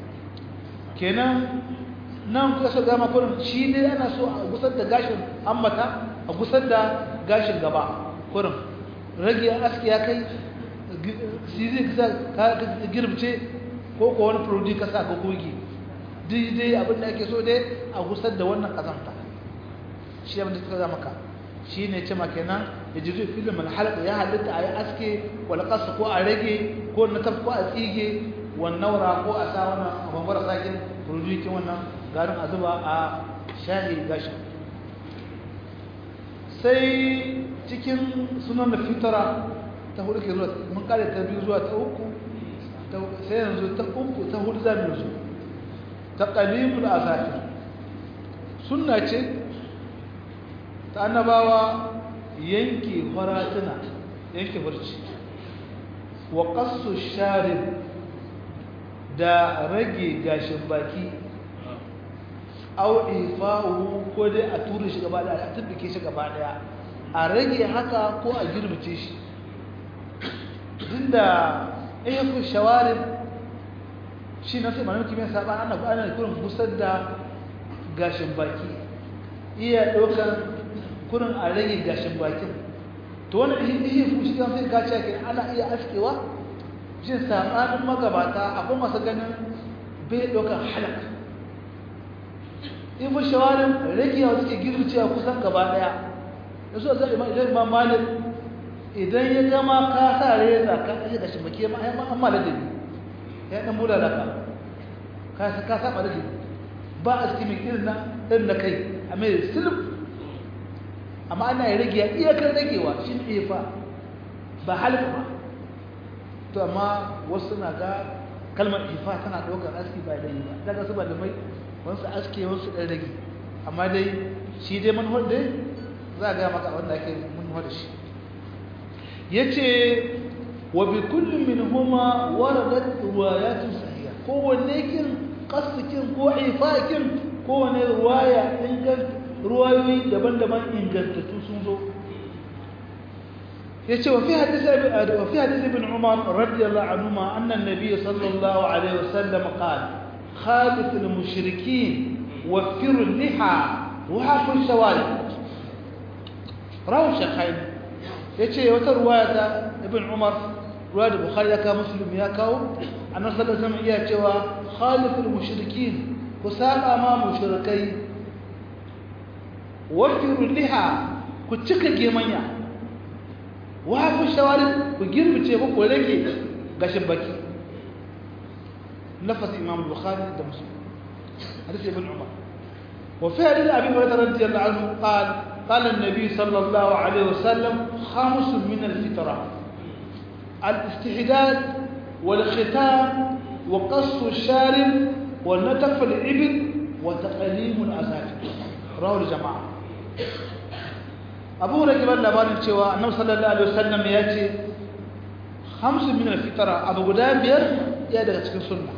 kenan nan kuka so gama kurin shi ne ana so a gusar da gashin ammata a gusar da gashin gaba kurin rage aski ya kai sizi ka girbce ko ko wani produce ka sa ka goge daidai abin da ake so dai a gusar da wannan kazanta shi abin da suka zama ka shi ne ce kenan ya ji filin malhalaka ya halitta a yi aske walƙasa ko a rage ko na taf ko a tsige wannan wura ko a sa wannan a bambara sakin produce wannan garin a zuba a shahi gashin sai cikin sunan da fitara ta hudu ke zuwa mun kare ta biyu zuwa ta uku sai yanzu ta uku ta hudu za mu yanzu taqalimul azafir sunna ce ta annabawa yanke faratuna yanke barci wa qassu sharib da rage gashin baki au ifa'u ko dai a tura shi gaba daya a tubbike shi gaba daya a rage haka ko a girbice shi dinda ayyukan shawarin shi na sai malamin kimiyyar saba ana ana kurin busar da gashin baki iya ɗaukar kurin a rage gashin bakin to wani ihe fushi kan sai gaci ake ana iya askewa shi sabanin magabata akwai masu ganin bai ɗaukar halaka in fi shawarin rage yawa suke gircewa kusan gaba ɗaya da su zai idan ma malin idan ya gama ka sa reza ka ɗaya gashin baki ma ya ma'amma da dabi ya ɗan mula da ka ka saba da dabi ba a cikin irin na irin na kai a mai silif amma ana yi rage iyakar ragewa shi ne fa ba halka ba to amma wasu na ga kalmar ifa tana ɗaukar aski ba da yi ba daga su ba da mai wasu aske wasu ɗan rage amma dai shi dai manuwar dai za a gaya maka wanda ake manuwar da shi ya ce wa bi kullum min huma waradat ruwayatun sahiha kowanne kin qasdikin ko ifakin kowanne ruwaya inganta ruwayoyi daban-daban ingantattu sun zo yace wa fi hadith wa fi hadith ibn umar radiyallahu anhuma anna an-nabiy sallallahu alayhi wasallam qala khalif al-mushrikeen waffiru al-liha wa hafu al-shawali rawu shaykhain yace wata ruwaya ta ibn umar ruwaya da bukhari ya kawo muslim ya kawo annabi sallallahu alaihi wasallam iya cewa khalif al-mushrikeen ku saba ma mushrikai wafiru liha ku cika gemanya wafu shawari ku girbice ku ku rage gashin baki lafaz imam bukhari da muslim hadith ibn umar wa fi hadith abi hurairah radiyallahu anhu qala قال النبي صلى الله عليه وسلم خمس من الفطرة الاستحداد والختان وقص الشارب ونتف الإبل وتقليم الأظافر رواه الجماعة abu da kibar labarin cewa annabi sallallahu alaihi wasallam ya ce hamsin min alfitara abu guda biyar ya daga cikin sunna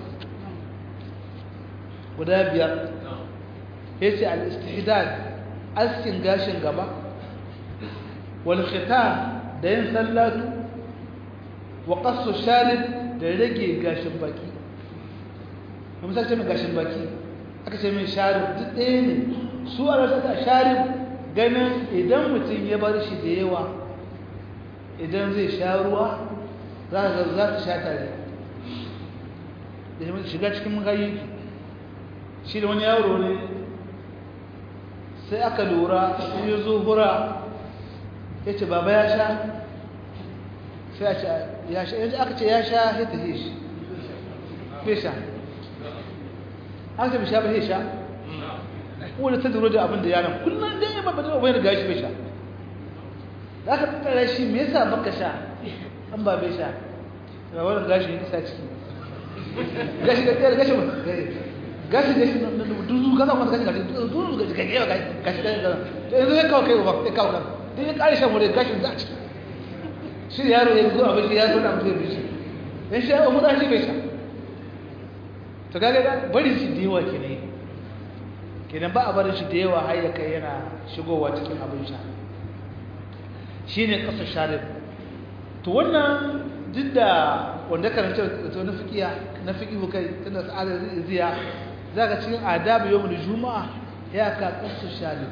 guda biyar ya ce al-istihdad askin gashin gaba wal khitan da yin sallatu wa qassu sharib da rage gashin baki mun sace mai gashin baki aka ce mai sharib duk ɗaya ne su a rasa sharib ganin idan mutum ya bar shi da yawa idan zai sha ruwa za ta za ta sha tare da shiga cikin magayi shi da wani yaro ne sai aka lura in ya zo hura ya ce baba ya sha sai a ce ya sha yanzu aka ce ya sha ya tafi shi bai sha aka ce bai sha bai sha wanda ta duro da abin da yaron kullum dai ya babba da wani gashi bai sha da aka tattara shi me yasa baka sha an ba bai sha ga wannan gashi ne sa ciki gashi ga tsayar gashi gashi gashi na duzu kaza kuma gashi gashi duzu gashi gashi gashi gashi gashi to yanzu ya kawo kai ba ya kawo kan dai ya kare shan wuri gashi za ciki shi yaro ya zo abin ya zo da mutum ya shi dan shi ya mu da shi bai sha to kaga bari shi da yawa kenan kenan ba a barin shi da yawa har ya kai yana shigowa cikin abin sha shi ne ƙasar sharif to wannan duk da wanda karanta da na fiƙiya na fiƙihu kai tunda sa'adar ziya za ka cikin adabu yau da juma'a ya ka ƙasar sharif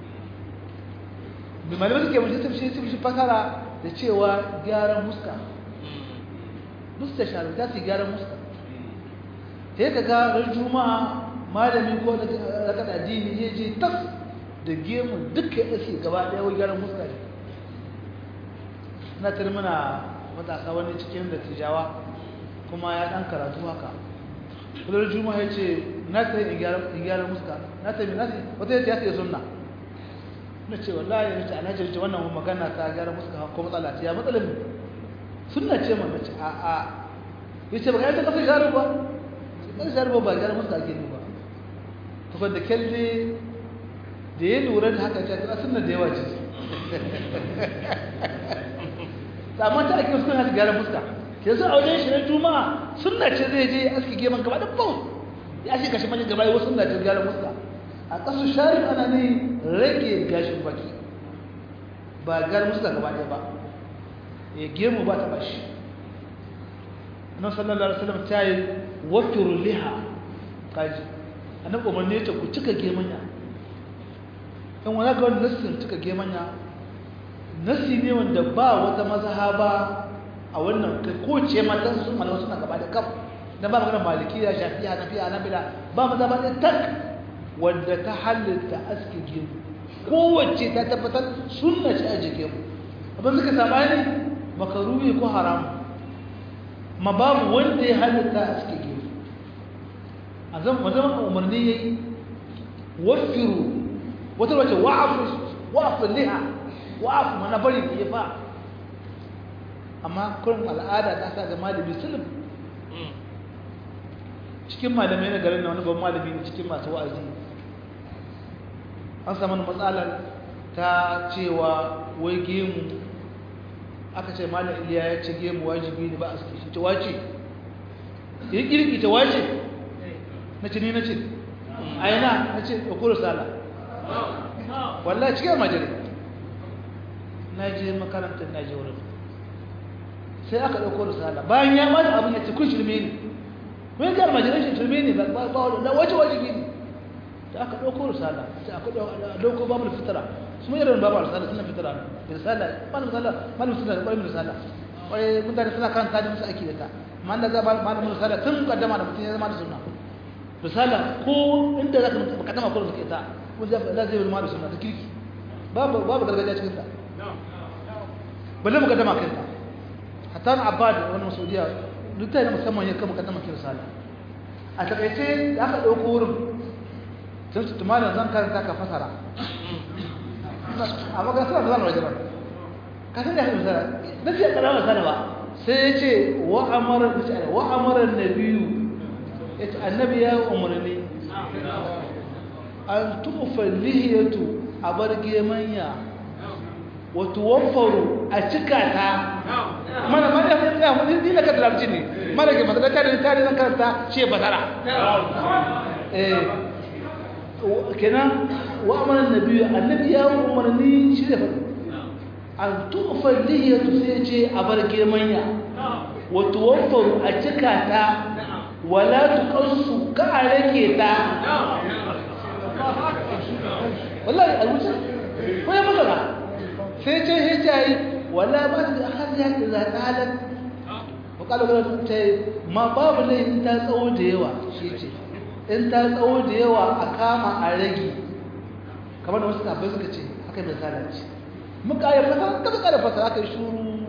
bi malamai suke mace tafshi su shi fasara da cewa gyaran muska musta sharif za su yi gyaran muska sai ka ga ran juma'a malami ko da kan addini ya je tas da gemu duka ya ce gaba ɗaya wai gyaran muska ne na tare muna matasa wani cikin da tijawa kuma ya ɗan karatu haka kullum juma ya ce na ta yi in gyara muska na ta yi na ta wata ya ce ya sunna na ce wallahi ya ce ana ce wannan magana ta gyara muska ko matsala ce ya matsalar mu sunna ce man na ce a a ya ce ba ka yi ta kasa gyara ba kasa gyara ba ba gyara muska ake ne ba tukun da kyalle da ya lura da haka ta sunna da yawa ce amma ta ake suna ta gyara fuska ke su aure shi na juma'a sunna ce zai je aski geman gaba da bau ya shi kashi mani gaba yau sunna ce gyara fuska a ƙasar sharif ana ne rage gashin baki ba gyara fuska gaba ɗaya ba ya gemu ba ta bashi annabi sallallahu alaihi wasallam ta yi wafiru liha kaji annabi umarni ya ce ku cika gemanya in wani ga wani nassin cika gemanya nassi ne wanda ba wata mazhaba a wannan ko ce matan sun malamu suna gaba da kaf dan ba magana malikiya shafi'a hanafiya hanabila ba mazhaba ɗaya tak wanda ta halitta aski gemu kowace ta tabbatar sunna ce a jikin abin suka sabani makaruhi ko haram ma babu wanda ya halitta a cikin gefe a zama umarni ya yi wafiru wata wace wa'afu liha wa'afu mana bari ya fa amma kurin al'ada ta sa ga malami sulub cikin malamai na garin na wani ban malami ne cikin masu wa'azi an samu matsalar ta cewa wai gemu aka ce malam iliya ya ce gemu wajibi ne ba a suke shi ta wace ya kirki ta wace na ce ni na ce a yana na ce ɗaukuru sala wallahi cikin majari na je makarantar na je wurin sai aka ɗaukuru sala bayan ya mata abin ya ce kun shirme ne kun ga majalar shi shirme ne ba ba wace wajibi ne da aka ɗaukuru sala sai aka ɗauko babu fitara su mai irin babu risala suna fitara risala malamin risala malamin suna da ƙwarin risala ƙwarai mutane suna kan tajin musu aiki da ta amma da za malamin risala tun kaddama da mutum ya zama da suna risala ko inda za ka kaddama ko da suke ta ko za ka zai zama da suna ta kirki babu babu gargajiya cikin ta balle mukaddama kan ta hatta na abbad wani masaudiya duk ta yi musamman ya kama kaddama ki risala a takaice da aka ɗauko wurin sun su tumanin zan karanta ka fasara amma kan suna zama wajen ka san da hannun sana na fiye karamar sana ba sai ya ce wa'amarar na biyu ya ce annabi ya umarni an tufa lihiyatu a bar gemanya wato wafaru a cika ta mana mana ya ya mun ni na ka talabci ne mana ke masala ta da tare zan karanta ce basara eh kenan wa amara nabi annabi ya umarni shi da fadi an tufa lihiyatu sai ce a bar gemanya wa tuwaffaru a cika ta wala tuqassu ka a rage ta wallahi a wuce ko ya magana sai ce ya ce wala ba da hadiya idza talat wa qala wala ta ma babu ne in ta tsawo da yawa shi ce in ta tsawo da yawa a kama a rage kamar da wasu tabbai suka ce haka mai salanci muka yi fasa ka muka da fasa aka yi shuru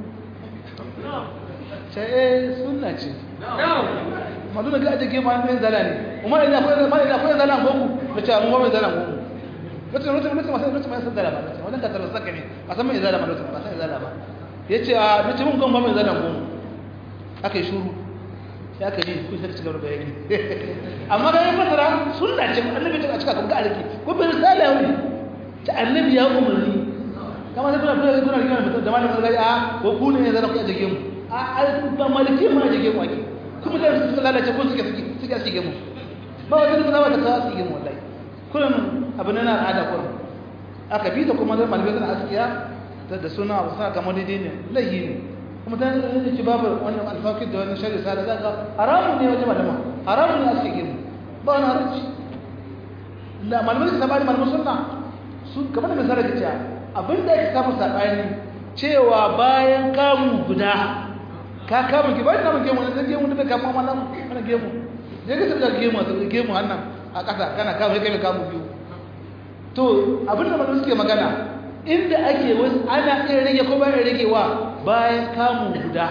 ce eh sunna ce madu da ga ajiye ma ne zala ne umar ina akwai zala ina akwai zala gogu da ce mun mai zala gogu mutum mutum mutum masu mutum masu zala ba wannan ka tarasa ka ne a san mai zala ba mutum ba san zala ba yace a mutum mun gon ba mai zala gogu aka yi shuru sai aka yi ku sai cigaba da bayani amma ga yin masara sunna ce annabi ta cika kuma ga alki ko bin risala yau ta annabi ya umarni kamar sai kuna kuna kuna rigima mutum da malamin gargajiya a ko ku ne zan ku jage mu a ba maliki ma jage mu ake kuma da su lalace ko suke suke suke suke mu ba wata da ba ta kawo suke mu wallahi kullum abin nan al'ada kullum aka bi da kuma da malamin suna askiya da suna suna kamar daidai ne lahi ne kuma ta yi ci babu wannan alfakir da wani shari'a sa da za ka haramun ne wajen malama haramun ne a cikin gini ba wani haramci da malamai da sabani malamai sunna su kamar da misali da cewa abin da ake samun sabani cewa bayan kamu guda ka kamun ki bayan namun gemu na gemu da kamun amma nan wannan gemu je ka tabbata gemu a gemu hannan a ƙasa kana kamun kai kai kamun biyu to abin da malamai suke magana inda ake wasu ana iya rage ko bayan ragewa bayan kamun guda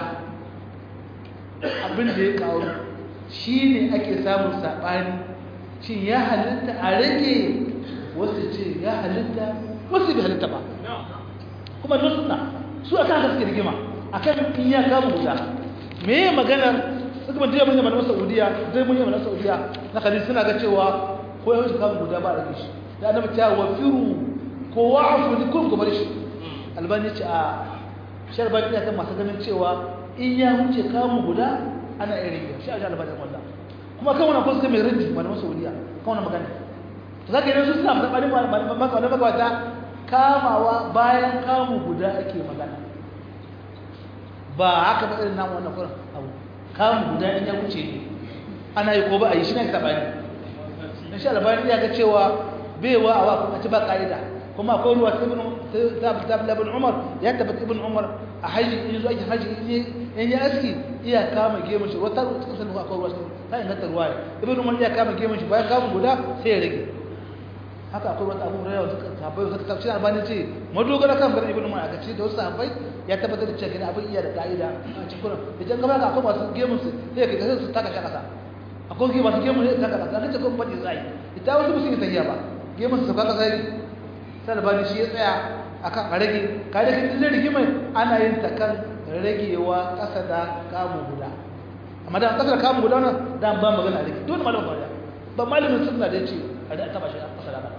abin da ya kawo shi ne ake samun saɓani shi ya halitta a rage wasu ce ya halitta wasu bai halitta ba kuma don suna su a kan suke rigima a kan in ya kamun guda me ya maganar suka mantiya mun yamma na saudiya zai mun yamma na saudiya na kadin suna ga cewa ko ya wuce kamun guda ba a rage shi da annabi ta wa firu ko wa'afu ni kun kuma shi albani ce a sharban ya kan masu ganin cewa in ya wuce kamun guda ana iya rage shi a shi albani wallah kuma kan wannan kusa mai rinji malaman saudiya kan wannan magana to zaka yi su suna faɗa maka magabata kamawa bayan kamu guda ake magana ba haka ba irin namu wannan kuran abu kamu guda in ya wuce ne ana yi ko ba a yi shi ne taɓa ne in sha albani ya ga cewa baiwa a wakon a ci ba ƙa'ida kuma akwai ruwa ta ibn umar ya tabbata ibn umar a haji in zo ake haji in ya aski iya kama gemun shi wata kusa da akwai ruwa ta inganta ruwa ibn umar iya kama gemun shi bayan kama guda sai ya rage haka akwai wata abubuwa yawa suka sahabbai suka tafsir albani ce madogara kan bari ibn umar aka ce da wasu sahabbai ya tabbatar da cewa abin iya da ka'ida a cikin kuran idan gaba ga akwai masu gemun su sai ka ga su taka shi kasa akwai ke masu gemun sai taka kasa kace ko fadi zai ita wasu musu yi tahiya ba gemun su kaka sai sai albani shi ya tsaya akan a rage ka da kin rigimai ana yin ta kan ragewa kasa da kamu guda amma da kasa da kamu guda nan dan ba magana rage dole malamin ba ba malamin sunna da yace a da taba shi kasa da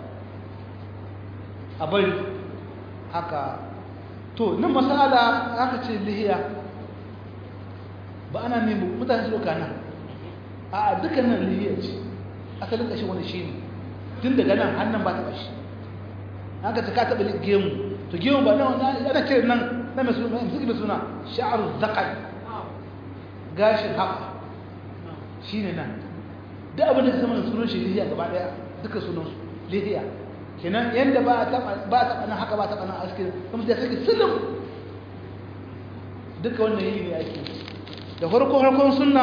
a bari haka to nan masala aka ce lihiya ba ana nemo mutane su doka nan a dukkanin lihiya ce asalin ƙashi wani shi ne tun daga nan hannun ba taɓa shi haka ta ka taɓa gemu to gemu ba nan ana kiran nan na mai suna mai suna sha'ar zakar gashin haka shi ne nan duk abin da zama da sunan shi lihiya gaba ɗaya duka sunan su lihiya kenan yadda ba a taɓa nan haka ba a taɓa nan askin kuma da suke silin duka wannan yi ne ake da farko harkon sunna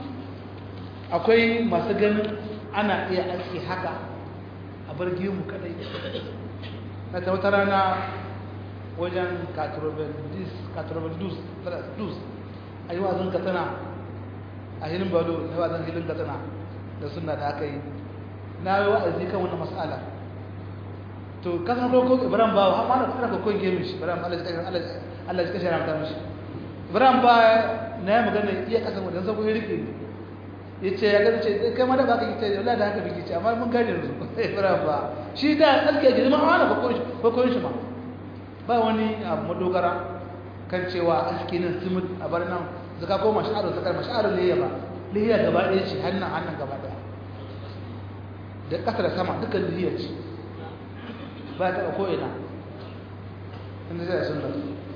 akwai masu ganin ana iya aski haka a bar gemu kadai na ta wata rana wajen katrobendus a yi wazin katsina a hilin balo na wazin hilin katsina da sunna da aka yi na yi wa'azi kan wani matsala to kasan roko ibrahim ba ha ma da ko gemu shi ibrahim Allah ya Allah Allah ya kashe ran mishi ibrahim ba na yi magana iya kasan wajen sako ya rike yace ya gani ce kai ma da baka yi ce wallahi da haka biki ce amma mun gane yanzu ibrahim ba shi da alke ji ma wani ko ko ko ko shi ma ba wani abu madogara kan cewa aski nan simut a bar nan zaka koma sha'aru zakar masha'aru liya ba liya gaba ɗaya ce hannun hannun gaba ɗaya da ƙasa da sama dukkan liya ce ba ta ko ina inda zai sunna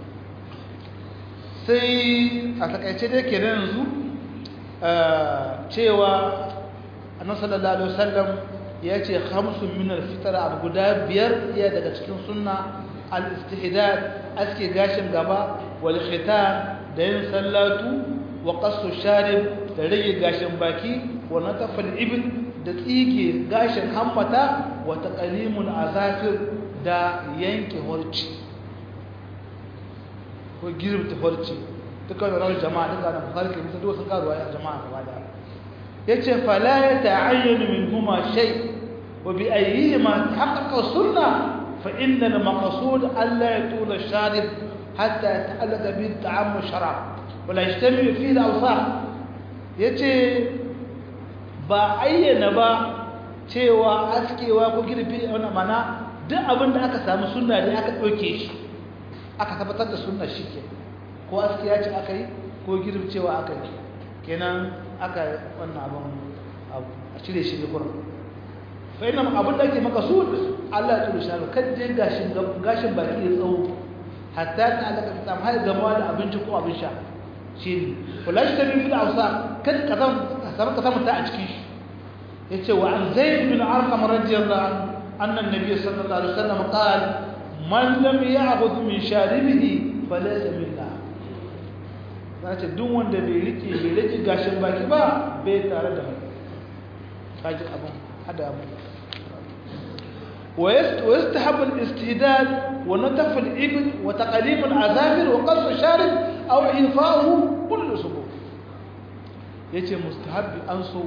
sai a takaice dai kenan yanzu cewa annabi sallallahu alaihi wasallam ya ce khamsun min al-fitr abu guda biyar iya daga cikin sunna al-istihdad aske gashin gaba wal khitan da yin sallatu wa qassu sharib da rage gashin baki wa natafal ibn da tsige gashin hammata wa taqalimul azafir da yanke horci ko girbta horci dukkan rawar jama'a duka na bukhari ke musa sun karuwa a jama'a gaba da yace fala yata'ayyanu minhuma shay wa bi ayyihima tahaqqaqa sunna fa inna al-maqsud alla yatula ash-sharib hatta yata'allaqa bi ta'am sharab wala yajtami fi al-awsaf yace ba ayyana ba cewa askewa ko girbi wannan mana duk abin da aka samu sunna ne aka ɗauke shi aka tabbatar da sunna shi ke ko askiya ce aka yi ko girbcewa aka yi kenan aka wannan abin a cire shi da kuran fa ina abin da ake maka su Allah ya tsoro shi kan dai gashin gashin baki ya tsawo hatta ta alaka ta samu har gamawa da abinci ko abin sha shi ne wala shi tabi fi ausa kan kazan samu kazan ta a cikin shi yace wa an zaid bin arqam radiyallahu anhu anna an-nabiy sallallahu alaihi wasallam qala man lam ya'khudh min sharibihi falaysa minna zace duk wanda bai rike bai rike gashin baki ba bai tare da mu kaji abun hada abu ويستحب الاستهداد ونتف الإبل وتقليم العذابر وقص الشارب أو إنفاؤه كل أسبوع yace mustahabbi an so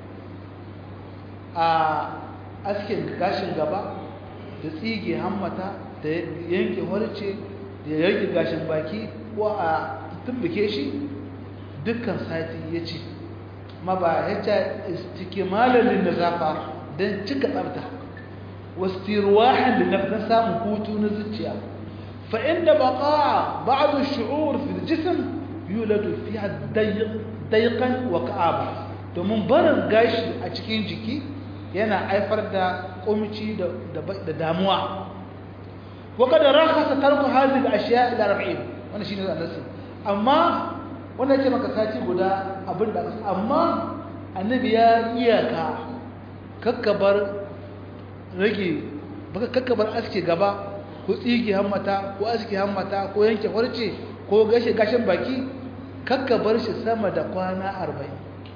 a askin gashin gaba da tsige hammata da yanke harce da yanke gashin baki ko a tumbuke shi dukkan sati ya ce ma ba ya ce istikimalin da zafa don cika tsabta wastirwahan da nafsan samun hutu na zuciya fa inda baqa ba'd ash-shu'ur fi al-jism yuladu fiha dayqan wa ka'aba domin barin gashi a cikin jiki yana haifar da kumci da damuwa wa kada rakhasa tarku hadhihi al-ashya' ila 40 wannan shine annabi amma wannan yake maka sati guda abinda amma annabi ya iyaka kakkabar rage baka kakkabar aske gaba ko tsige hammata ko aske hammata ko yanke farce ko gashe gashin baki kakkabar shi sama da kwana 40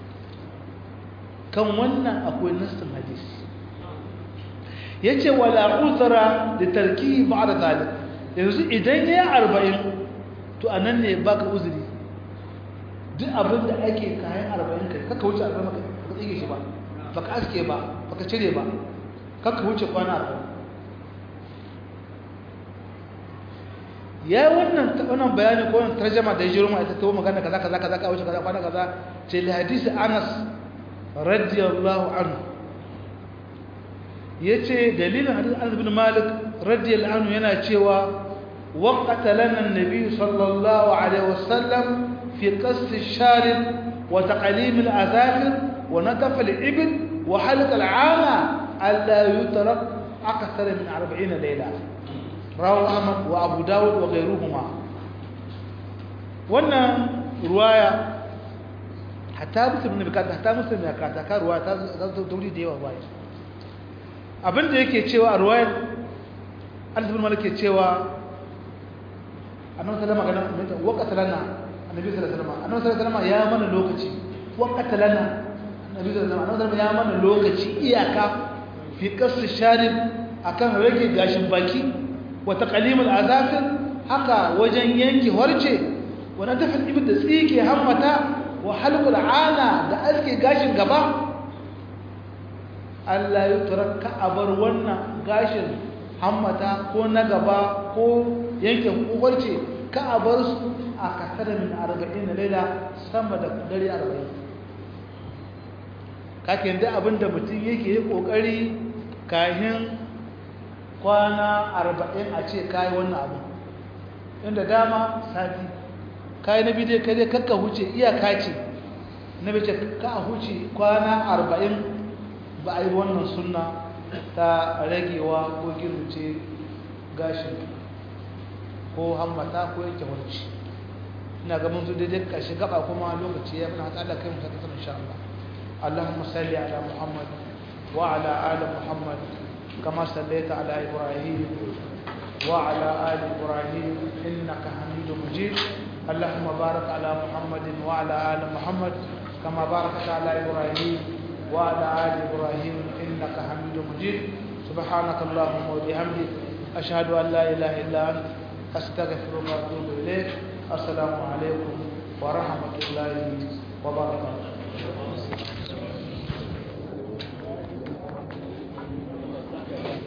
kan wannan akwai nassin hadisi yace wala uzra da tarki ba'da zalik yanzu idan yayi 40 to anan ne baka uzuri duk abin da ake kayan 40 kai kaka wuce 40 maka ka tsige shi ba baka aske ba baka cire ba kaka wuce kwana 40 ya wannan wannan bayani ko wannan tarjuma da jiro mai ta tawo magana kaza kaza kaza ka wuce kaza kwana kaza ce li hadisi Anas radiyallahu anhu yace dalilin hadisi Anas bin Malik radiyallahu anhu yana cewa waqata lana an-nabi sallallahu alaihi wasallam fi qas ash-sharib wa taqlim al-azafir wa nataf al-ibl wa halq al-'ama alla yutrak akthar min 40 layla rawu Ahmad wa Abu Dawud wa ghayruhuma wannan ruwaya hatta muslim ne bukata hatta muslim ya kata ka ruwa ta zo tauri da yawa bai abinda yake cewa a ruwayar Anas bin Malik ke cewa annabi sallallahu alaihi wasallam waqata lana annabi sallallahu alaihi wasallam annabi sallallahu alaihi wasallam ya mana lokaci waqata lana annabi sallallahu alaihi wasallam ya mana lokaci iyaka fi qas sharib akan rage gashin baki wa taqlimul azafir haka wajen yanki horce wa natafil ibd da tsike hammata wa halqul ana da aske gashin gaba Allah ya turaka abar wannan gashin hammata ko na gaba ko yanke hukurce ka abar su a kasar min 40 laila sama da dare 40 kake da abinda mutum yake yi kokari kahin kwana 40 a ce kai wannan abu inda dama sati kai na bidai kai dai kakka huce iyaka ce na bace ka huce kwana 40 ba a yi wannan sunna ta ragewa ko girce gashin ko hammata ko yanke warci ina ga mun zo daidai kashi gaba kuma lokaci ya muna hada kai mu ta kasar insha Allah Allahumma salli ala Muhammad wa ala ali Muhammad kama sallaita ala Ibrahim wa ala ali Ibrahim innaka Hamidum Majid اللهم بارك على محمد وعلى آل محمد كما باركت على إبراهيم وعلى آل إبراهيم إنك حميد مجيد سبحانك اللهم وبحمدك أشهد أن لا إله إلا أنت أستغفرك وأتوب إليك السلام عليكم ورحمة الله وبركاته